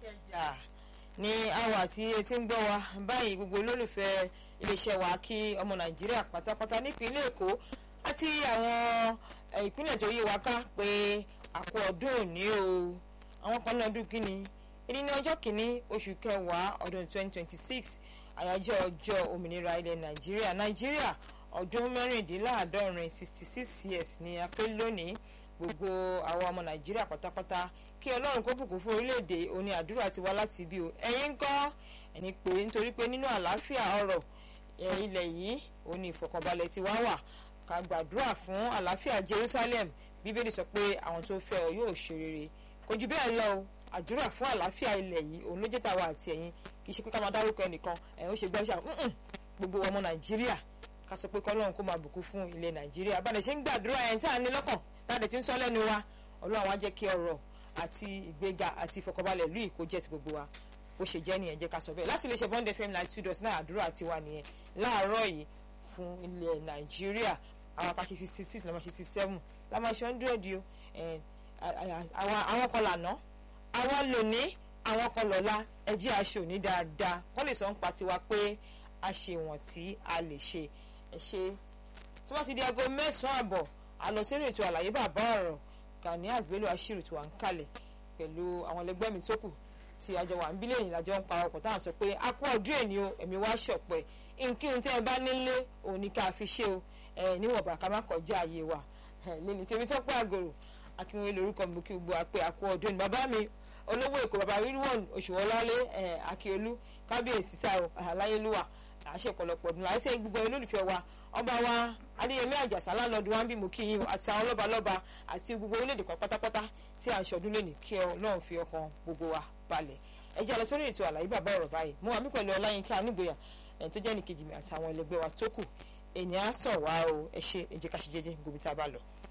ìkẹjà ní àwa tí etí ń gbọ́ wa báyìí gbogbo olólùfẹ́ iléeṣẹ́ wa kí ọmọ nàìjíríà pátápátá nípínlẹ̀ èkó àti àwọn ìpínlẹ̀ tó yí wa ká pé àkó ọdún òní o àwọn kan ní ọdún kínní èyí ní ọjọ́ kìíní oṣù kẹwàá ọdún 2026 àyájọ́ ọjọ́ òmìnira ilẹ̀ nàìjíríà nàìjíríà ọdún mẹ́rìndínláàádọ́rin 66 years ni a pé lónìí gbogbo àwọn ọmọ nàìjíríà pátápátá kí ọlọ́run kó bùkún fún orílẹ̀-èdè òní àdúrà ti wá láti ibi o ẹ̀yin ń kọ́ ẹni pé nítorí pé nínú àlàáfíà ọ̀rọ̀ ilẹ̀ yìí òní ìfọ̀kànbalẹ̀ ti wá wà ká gbàdúrà fún àlàáfíà jerusalem bíbélì sọ pé àwọn tó fẹ́ ọ yóò ṣe rere kò jù bẹ́ẹ̀ lọ o àdúrà fún àlàáfíà ilẹ̀ yìí òun ló jẹ́ tàwa àti ẹ̀yin kì í ṣe pé ká máa dárúkọ ẹnìkan ẹ̀yin ó ṣe gbọ́ ṣáà gbogbo ọmọ nàìjíríà ká sọ pé kọ́lọ́run kó máa bùkún fún ilẹ̀ nàìjíríà bá a lè ṣe ń gbàdúrà ẹ̀yìn tí à ń ní lọ́kàn tá a lè ti ń sọ lẹ́nu wa ọlọ́run á jẹ́ kí ọrọ̀ àti ìgbéga àti ìfọkànbalẹ̀ lù yìí kó jẹ́ ti gbogbo wa bó ṣe jẹ́ nìyẹn jẹ́ ká sọ bẹ́ẹ̀ láti lè ṣe bond fm nine two dot nine àdúrà tiwa nìyẹn láàárọ̀ yìí fún ilẹ̀ nàìjíríà àwọn apá ṣe sixty six lọ́mọ ṣe sixty seven lọ́mọ ṣe hundred o àwọn kan lànà àwọn lòní àwọn kan lọ́la ẹjẹ́ aṣọ òní dáadáa wọ́n lè sọ ń pa tiwa pé a ṣe wọ̀n tí a lè ṣe ẹ ṣe tí wọ́n ti di aago mẹ́sàn-án àbọ̀ àlọ́ sórí ètò àlàyé bàbá ọ̀rọ̀ Ganias Bello Ashiru tí wà ń kalẹ̀ pẹ̀lú àwọn ẹlẹgbẹ́ mi tó kù tí àjọ wà ń bí lẹ́yìn lájọ ń pa ọkọ̀ táwọn sọ pé a kú ọdún èní o ẹ̀mí wá ṣọ̀pẹ́ nkírun tẹ́ ẹ bá nílé òní ká fi ṣe o ẹ níwọ̀nba ká má kọjá ààyè wa lẹ́ni tèmi tó pẹ́ àgòrò akínwé lórúkọ mi kí gbogbo àpè àkú ọdún ní bàbá mi olówó èkó bàbá rírwọ̀n òṣùwọ̀lálé akíolú kábíyèsí sáà aláyélúwà àṣẹ ọ̀pọ̀lọpọ̀ ọdún láti ṣe gbogbo olólùfẹ́ wa ọba wa adéyẹmí àjàsá lálọ́dún wa ń bí mo kí yín àti àwọn lọ́balọ́ba àti gbogbo orílẹ̀-èdè kan pátápátá tí à ń ṣọdún lónìí kí ọlọ́run fi ọkàn gbogbo wa balẹ̀ ẹ jẹ́ lọ sórí ètò àlàyé bàbá ọ̀rọ̀ báyìí mo wà mí pẹ̀lú ọláyínká anígboyà ẹ̀ tó jẹ́ nìkejì mi àti àwọn ẹlẹgbẹ́ wa tó kù ènìyàn sàn wá o ẹ ṣe ẹ jẹ́ ká ṣe jẹ́jẹ́ gbòmìtà bá lọ.